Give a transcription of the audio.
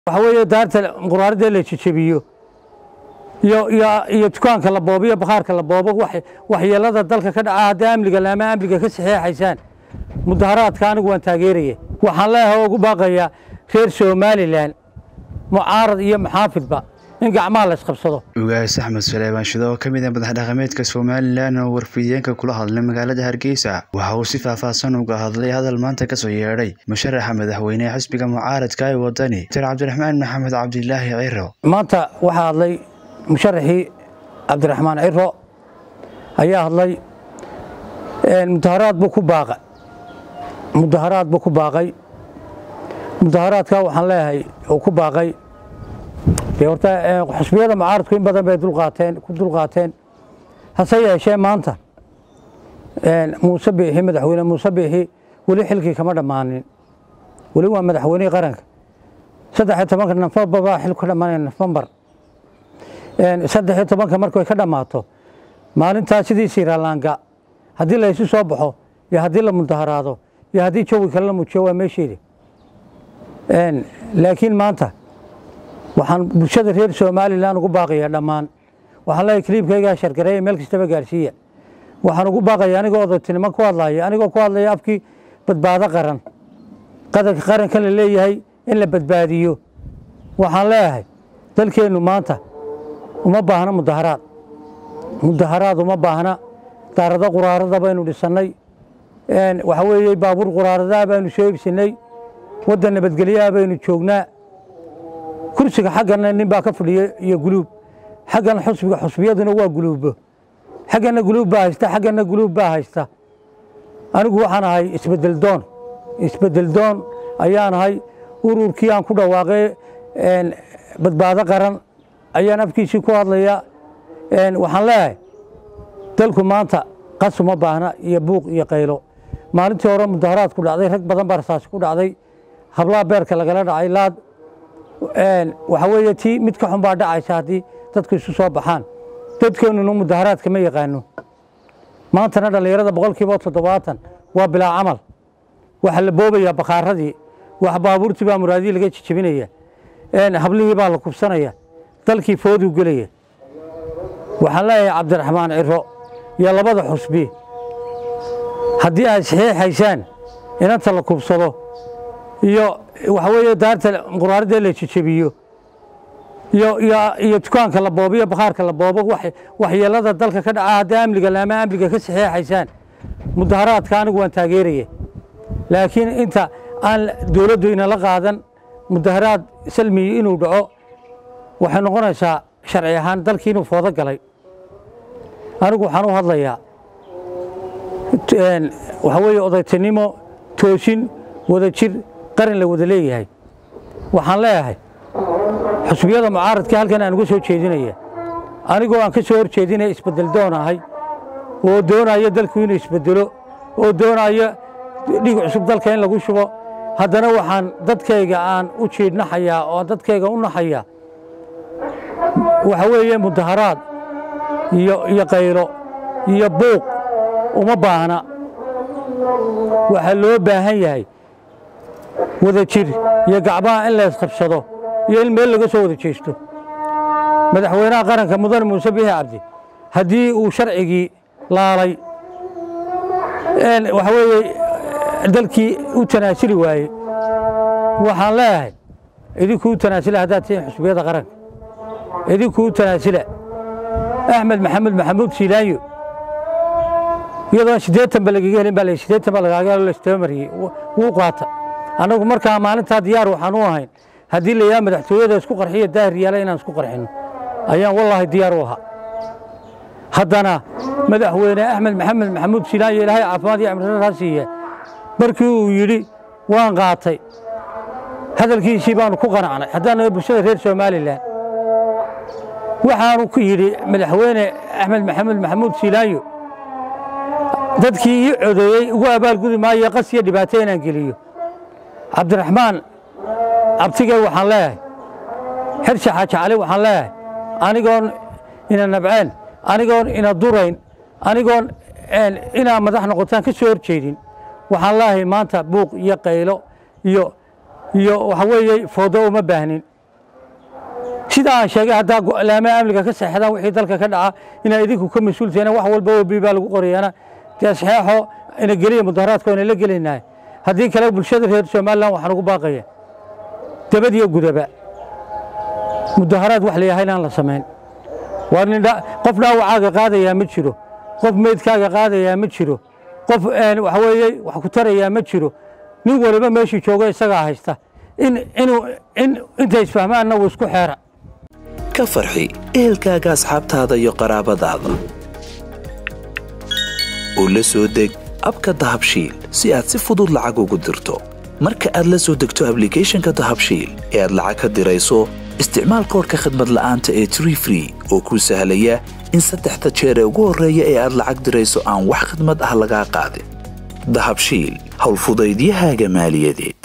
waxa weeye daarta quraarada la jejebiyo iyo iyo iyo dukaanka la boobo iyo bakhaarka la boobo wax waxyeelada dalka ka dhaca haddii amniga laama amniga ka saxeexaysaan mudaharaadka anigu waan taageeraya waxaan leeyahay oo ugu baaqayaa reer somalilan mucaarad iyo maxaafidba in gacmaha la isqabsado ugaas axmed suleymaan shido oo ka mid ah madax dhaqameedka somalilan oo warfidiyeenka kula hadlay magaalada hargeysa waxa uu si faahfaahsan uga hadlay hadal maanta kasoo yeedhay musharaxa madaxweynehe xisbiga mucaaradka ee wadani dr cabdiraxmaan maxamed cabdilaahi ciro maanta waxaa hadlay musharaxii cabdiraxmaan ciro ayaa hadlay mudaharaad buu ku baaqay mudaharaad buu ku baaqay mudaharaadka waxaan leeyahay uu ku baaqay dee horta xusbiyada mucaaradku in badan bay dulqaateen ku dulqaateen hase yeeshee maanta muuse biixi madaxweyne muuse biixi weli xilkii kama dhammaanin weli waa madaxweynihii qaranka saddex iyo tobanka nofembar baa xil ka dhammaanaya nofembar saddex iyo tobanka markay ka dhammaato maalintaa sidii siiralaanga haddii la isu soo baxo iyo haddii la mudaharaado iyo haddii jawi kale la muujiyo waa meesheeda laakiin maanta waxaan bulshada reer somalilan ugu baaqayaa dhammaan waxaan leeyahay kiliibkaygaa shargareeya meel kastaba gaarsiiya waxaan ugu baaqaya anigoo odaytinimo ku hadlaya anigoo ku hadlaya afkii badbaado qaran qadarka qaranka la leeyahay in la badbaadiyo waxaan leeyahay dalkeennu maanta uma baahna mudaharaad mudaharaad uma baahna daarado quraarada baynu dhisannay waxa weeye baabuur quraaradaa baynu soo ibsinay waddan nabadgelyaha baynu joognaa kursiga xaggana nin baa ka fadhiya iyo guluub xaggan xusbiga xusbiyaduna waa guluubo xaggana guluub baa haysta xaggana guluub baa haysta anigu waxaan ahay isbedel doon isbedel doon ayaan ahay ururkii aan ku dhawaaqay badbaado qaran ayaan afkiisii ku hadlaya waxaan leeyahay dalku maanta qas uma baahna iyo buuq iyo qaylo maalintii hore mudaharaad ku dhacday rag badan baa rasaasi ku dhacday hablaha beerka lagala dhacay laad waxa weeye tii mid ka xun baa dhacaysa haddii dadku isu soo baxaan dadkeennuna mudaharaadka ma yaqaano maantana dhallinyarada boqolkiiba toddobaatan waa bilaa camal waxaa la boobayaa bakhaaradii wax baabuurtii baa muraadihii laga jejebinaya hablihii baa la kubsanaya dalkii fooduu gelaya waxaan leeyahay cabdiraxmaan ciro iyo labada xusbi haddii aad saxiixaysaan inanta la kubsado iyo waxa weeye daarta quraarada la jejebiyo iyo iyo dukaanka la boobo iyo bakhaarka la boobo waxyeelada dalka ka dhaca haddii amniga laama amniga ka saxeexaysaan mudaharaadka anigu waan taageeraya laakiin inta aan dowladdu inala qaadan mudaharaad salmiyi inuu dhaco waxay noqonaysaa sharci ahaan dalkii inuu foodo galay anigu waxaan u hadlayaa waxa weeye odaytinimo toosin wada jir qaran la wada leeyahay waxaan leeyahay xusbiyada mucaaradka halkan aan uga soo jeedinaya anigoo aan ka soo hor jeedinaya isbedel doon ahay oo doonaya dalku inuu isbedelo oo doonaya dhig cusub dalka in lagu shubo haddana waxaan dadkayga aan u jiidhnaxayaa oo dadkayga u naxayaa waxa weeye mudaharaad iyo iyo qaylo iyo buuq uma baahna waxaa loo baahan yahay wada jir iyo gacmaha in la isqabsado iyo in meel laga soo wada jeesto madaxweynaha qaranka mudane muuse biixi cabdi haddii uu sharcigii laalay waxa weeye dalkii u tanaasuli waaye waxaan leeyahay idinkuu tanaasula haddaad tihiin xusbiyada qaranka idinkuu tanaasula axmed maxamed maxamuud siilaanyo iyadoo siddeetan ba lagaga helin baa la siddeetan ba lagaaga helo lastabamariyey wuu qaata annagu markaa maalintaa diyaar waxaan u ahayn haddii la yaha madaxtooyada isku qarxiyo daahir yaala inaan isku qarxinno ayaan wallaahi diyaar u ahaa haddana madaxweyne axmed maxamed maxamuud siilaanyo ilaahay caafimaad iyo cimridaraa siiya markii uu yidhi waan qaatay hadalkiisii baanu ku qanacnay haddaanu bulshada reer somalilan waxaanu ku yidhi madaxweyne axmed maxamed maxamuud siilaanyo dadkii ii codeeyey ugu abaalgudi maayo qas iyo dhibaato inaan geliyo cabdiraxmaan abtigey waxaan leeyahay xersha xaaji cali waxaan leeyahay anigoon ina nabceen anigoon ina durayn anigoon inaa madax noqotaan ka soo hor jeedin waxaan leeyahay maanta buuq iyo qaylo iyo iyo waxa weeye foodo uma baahnin sidaa aan sheegay haddaa laamaha amniga ka saxeexdaan wixii dalka ka dhaca inaa idinku ka mas-uultihiin wax walba oo bii baa lagu qorayaana dee saxeexo ina geliya mudaharaadka ina la gelaynahay haddii kale bulshada reer somalilan waxaan ugu baaqaya dabad iyo gudaba mudaharaad wax layahay inaan la samayn waa nin qof dhaawacaaga qaadayaa ma jiro qof meydkaaga qaadayaa ma jiro qof waxa weeye wax ku tarayaa ma jiro nin waliba meeshuu joogo isagaa haysta in inuu in intay isfahmaanna wuu isku xeera ka farxi ehelkaaga asxaabtaada iyo qaraabadaada oo la soo deg abka dahabshiil si aad si fudud lacag ugu dirto marka aad la soo degto ablicathonka dahabshiil ee aad lacag ka dirayso isticmaal koorka khadmad la'aanta ee tree free oo kuu sahlaya in saddexda jeer ee ugu horreeya ee aad lacag dirayso aan wax khidmad ah lagaa qaadin dahabshiil howlfudaydiyahaaga maaliyadeed